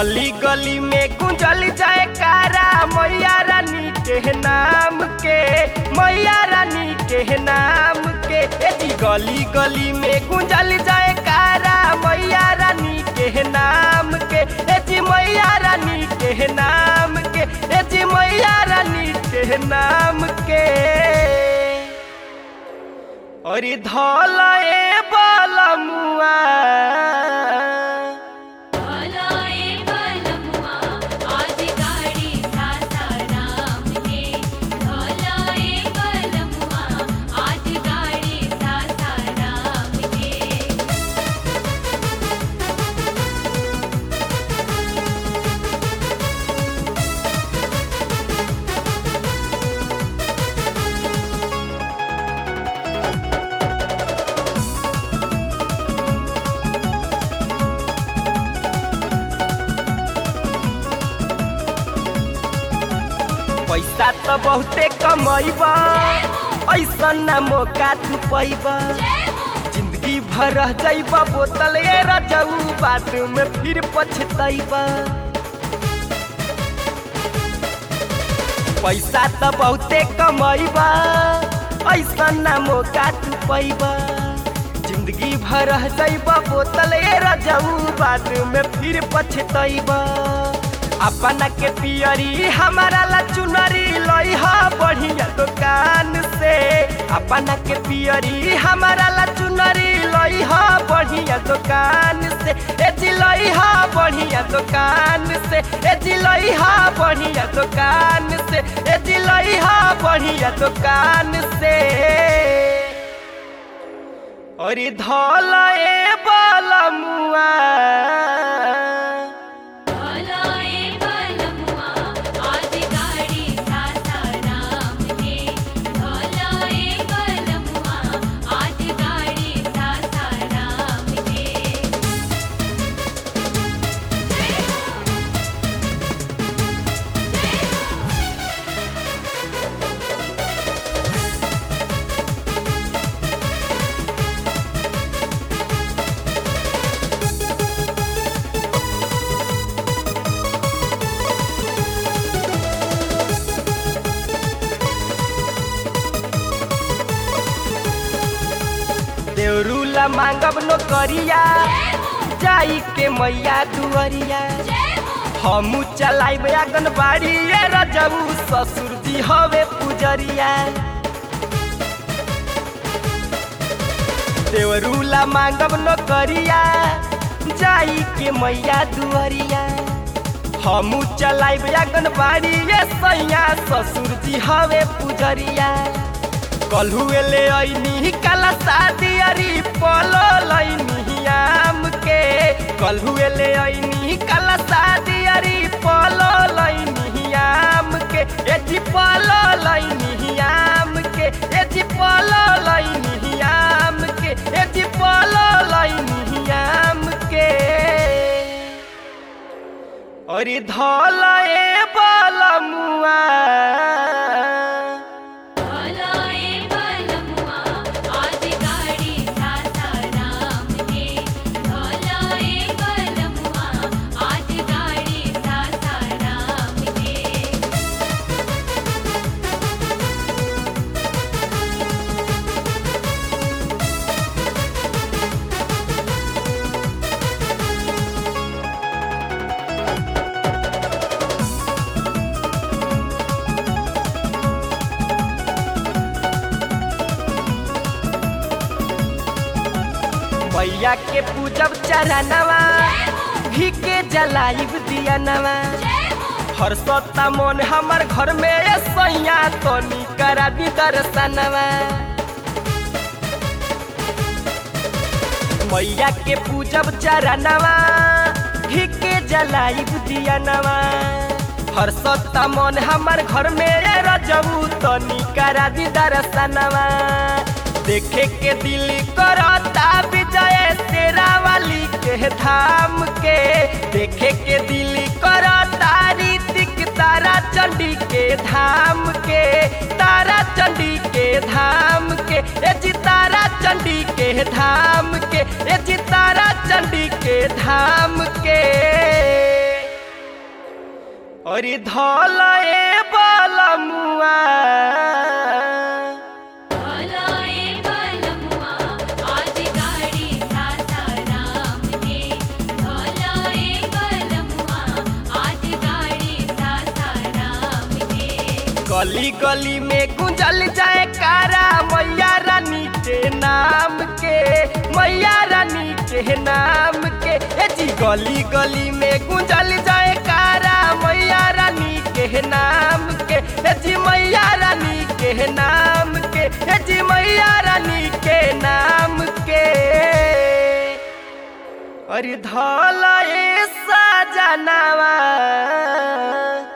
गली गली में गुंजल जाए कारा मैया रानी के नाम के मैया रानी के नाम के ए जी गली गली में गुंजल जाए कारा मैया रानी के नाम के ए जी मैया रानी के नाम के ए जी मैया रानी के नाम के और धल ए बलमुआ भलाए बलमुआ आज गाड़ी सासाराम के भलाए बलमुआ आज गाड़ी सासाराम के पैसा तो बहुते कमैबा ऐसा ना मौका तू पैबा जिंदगी भर रह जाइबा बोतल ए रजऊ बाद में फिर पछतैबा पैसा तो बहुते कमैबा ऐसा ना मौका तू पैबा जिंदगी भर रह जाइबा बोतल ए रजऊ बाद में फिर पछतैबा अपना के पियरी हमारा ला चुनरी लई हा बढ़िया दुकान से अपना के पियरी हमारा ला चुनरी लई हा बढ़िया दुकान से ए जी लई हा बढ़िया दुकान से ए जी लई हा बढ़िया दुकान से ए जी लई हा बढ़िया दुकान से और धल ए बलमुआ भलाए बलमुआ आज गाड़ी सासाराम के भलाए बलमुआ आज गाड़ी सासाराम के देवरूला मांगब नो करिया जाई के मैया दुअरिया हमू चलाइब आंगनबाड़ी ये रजऊ ससुर जी हवे पुजरिया देवरूला मांगब नो करिया जाई के मैया दुअरिया हमू चलाइब आंगनबाड़ी ये सैया ससुर जी हवे पुजरिया कलहुए ले ऐनी काला शादी अरी पलो लैनी आम के कलहुए ले ऐनी काला शादी अरी पलो लैनी आम के ए जी पलो लैनी आम के ए जी पलो लैनी आम के ए जी पलो लैनी आम के अरे धल ए बलमुआ भलाए बलमुआ आज गाड़ी सासाराम के भलाए बलमुआ आज गाड़ी सासाराम के मैया के पूजब चरणवा घी के जलाइब दिया नवा हर सत्ता मन हमर घर में ए सैया तनी करा दी दर्शनवा मैया के पूजब चरणवा घी के जलाइब दिया नवा हर सत्ता मन हमर घर में ए रजऊ तनी करा दी दर्शनवा देखे के दिल करता विजय तेरा वाली के धाम के देखे के दिल करता रीतिक तारा चंडी के धाम के तारा चंडी के धाम के ए जी तारा चंडी के धाम के ए जी तारा चंडी के धाम के अरे धल ए बलमुआ भलाए बलमुआ आज गाड़ी सासाराम के भलाए बलमुआ आज गाड़ी सासाराम के गली गली में गुंजल जाए कारा मैया रानी के नाम के मैया रानी के नाम के ए जी गली गली में गुंजल जाए कारा मैया रानी के नाम के ए जी मैया रानी के नाम के ए जी मैया रानी के नाम के अरे धल ए सजनावा